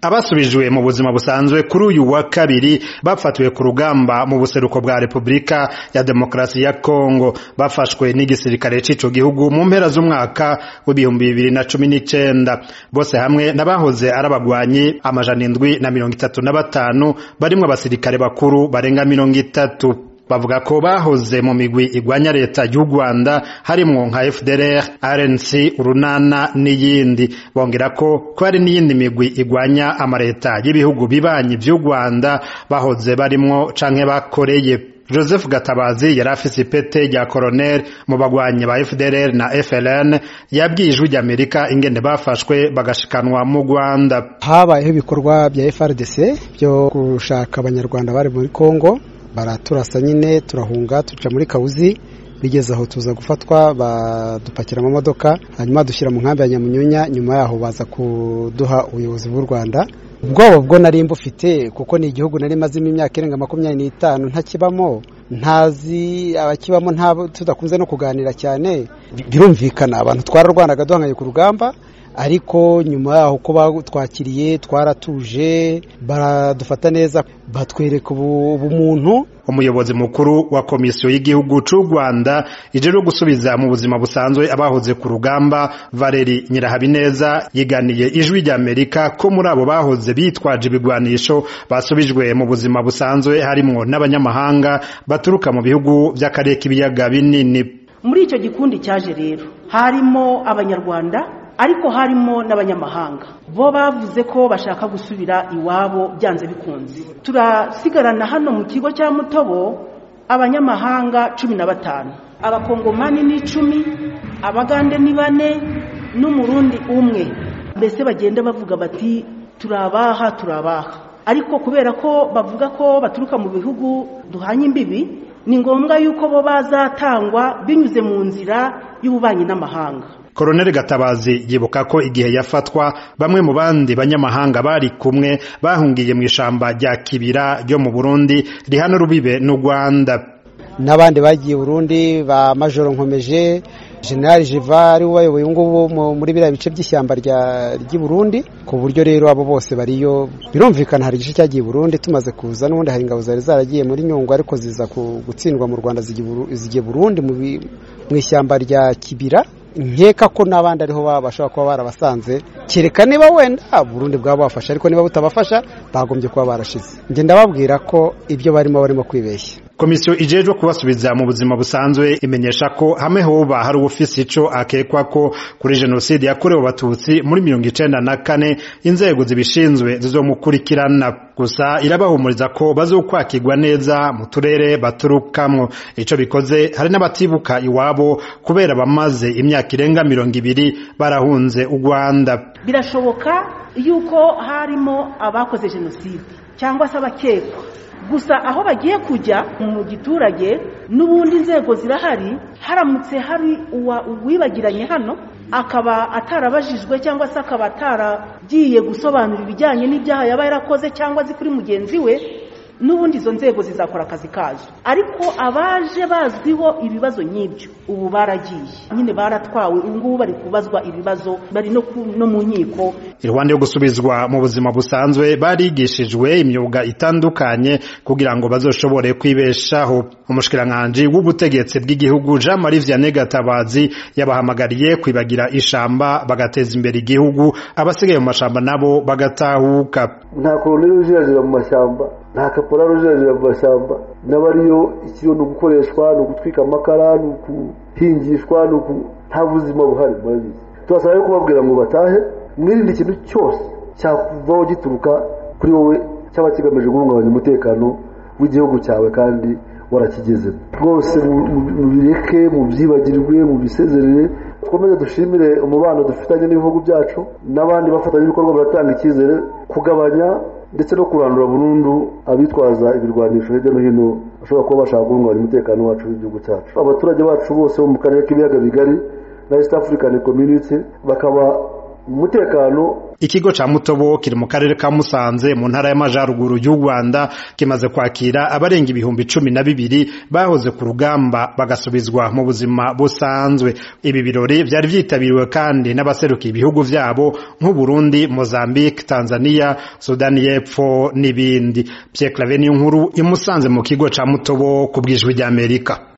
abasubijwe mu buzima busanzwe kuri uyu wa kabiri bafatiwe ku rugamba mu buseruko bwa Repubulika ya Demokarasi ya Kongo bafashwe n'igisirikare c'ico gihugu mu mpera z'umwaka w'ibihumbi bibiri na cumi n'icenda bose hamwe n'abahoze ari abagwanyi amajana indwi na mirongo itatu na batanu barimwo abasirikare bakuru barenga mirongo itatu bavuga ko bahoze mu migwi igwanya leta y'u Rwanda harimwo nka FDLR, RNC, urunana n'iyindi bongera ko ko hari n'iyindi migwi igwanya amareta y'ibihugu bibanyi vy'u Rwanda bahoze barimwo canke bakoreye Joseph Gatabazi yari afise ipete rya colonel mu bagwanyi ba FDLR na FLN yabwiye ijwi ry'Amerika ingene bafashwe bagashikanwa mu Rwanda habayeho ibikorwa bya FRDC byo gushaka abanyarwanda bari muri Kongo baraturasa nyine turahunga tuca muri kawuzi bigeze aho tuza gufatwa badupakira amamodoka hanyuma dushyira mu nkambi ya nyamunyunya nyuma yaho baza kuduha ubuyobozi bw'u rwanda ubwoba bwo nari mbufite kuko ni igihugu nari mazimo imyaka irenga makumyabiri n'itanu ntakibamo ntazi abakibamo nta tudakunze no kuganira cyane birumvikana abantu twararwanaga duhanganye ku rugamba ariko nyuma yaho ko batwakiriye twaratuje baradufata neza batwereka ubumuntu umuyobozi mukuru wa komisiyo y'igihugu c'u Rwanda ijejwe gusubiza mu buzima busanzwe abahoze ku rugamba Valeri Nyirahabineza yiganiye ijwi rya Amerika ko muri abo bahoze bitwaje ibigwanisho basubijwe mu buzima busanzwe harimwo n'abanyamahanga baturuka mu bihugu vy'akarere k'ibiyaga binini muri icyo gikundi cyaje rero harimo abanyarwanda ariko harimo n'abanyamahanga bo bavuze ko bashaka gusubira iwabo byanze bikunze turasigarana hano mu kigo cya mutobo abanyamahanga cumi na batanu abakongomani ni icumi abagande ni bane n'umurundi umwe mbese bagenda bavuga bati turabaha turabaha ariko kubera ko bavuga ko baturuka mu bihugu duhanye imbibi ni ngombwa yuko bo bazatangwa binyuze mu nzira y'ububanyi n'amahanga Koroneli Gatabazi yibuka ko igihe yafatwa bamwe mu bandi banyamahanga bari kumwe bahungiye mu ishamba rya Kibira ryo mu Burundi rihana rubibe n'u Rwanda n'abandi bagiye Burundi ba Majoro Nkomeje General Jiva ari ubayoboye ngubu muri biriya bice by'ishyamba ry'i Burundi ku buryo rero abo bose bariyo birumvikana hari igice cyagiye Burundi tumaze kuza n'ubundi hari ingabo zari zaragiye muri Nyungwe ariko ziza gutsindwa mu Rwanda zigiye Burundi mu ishyamba rya Kibira nkeka ko n'abandi ariho bashobora kuba barabasanze kereka niba wenda Burundi bwaba bafasha ariko niba butabafasha bagombye kuba barashize njye ndababwira ko ibyo barimo barimo kwibeshya komisiyo ijejwe kubasubiza mu buzima busanzwe imenyesha ko hamwe hoba hari uwufise ico akekwa ko kuri jenoside yakorewe abatutsi muri mirongo icenda na kane inzego zibishinzwe zizomukurikirana gusa irabahumuriza ko bazokwakirwa neza mu turere baturukamwo ico bikoze hari n'abatibuka iwabo kubera bamaze imyaka irenga mirongo ibiri barahunze u rwanda birashoboka yuko harimo abakoze jenoside cyangwa se abakekwa gusa aho bagiye kujya mu giturage n'ubundi inzego zirahari haramutse hari uwibagiranye hano akaba atarabajijwe cyangwa se akaba ataragiye gusobanura ibijyanye n'ibyaha yaba yarakoze cyangwa azi kuri mugenzi we n'ubundi izo nzego zizakora akazi kazo ariko abaje bazwiho ibibazo nk'ibyo ubu baragiye nyine baratwawe ubu ngubu bari kubazwa ibibazo bari no mu nkiko iruhande yo gusubizwa mu buzima busanzwe barigishijwe imyuga itandukanye kugira ngo bazoshobore kwibeshaho umushikiranganji w'ubutegetsi bw'igihugu Jean Marie Vianney Gatabazi yabahamagariye kwibagira ishamba bagateza imbere igihugu abasigaye mu mashamba nabo bagatahuka nta koloneli ujirajira mu mashyamba nta kaporari ujirajira mu mashyamba n'abariyo ikiriho ni ugukoreshwa ni ugutwika amakara ni ukuhingishwa ni uku nta buzima buhari murabizi tubasaba rero kubabwira ngo batahe mwirinde ikintu cyose cyakuvaho gituruka kuri wowe cyaba kigamije guhungabanya umutekano w'igihugu cyawe kandi warakigezemo rwose mubireke mubyibagirwe mubisezerere twomeze dushimire umubano dufitanye n'ibihugu byacu n'abandi bafatanyabikorwa baratanga icyizere kugabanya ndetse no kurandura burundu abitwaza ibirwanisho hirya no hino bashobora kuba bashaka guhungabanya umutekano wacu w'igihugu cyacu abaturage bacu bose bo mu karere k'ibiyaga bigari na east african community bakaba umutekano ikigo ca mutobo kiri mu karere ka musanze mu ntara y'amajaruguru y'u rwanda kimaze kwakira abarenga ibihumbi cumi na bibiri bahoze ku rugamba bagasubizwa mu buzima busanzwe ibi birori vyari vyitabiriwe kandi n'abaserukiye ibihugu vyabo nk'uburundi mozambique tanzania sudani y'epfo n'ibindi pierre clave niyo nkuru imusanze mu kigo ca mutobo ku bwijwi ry'amerika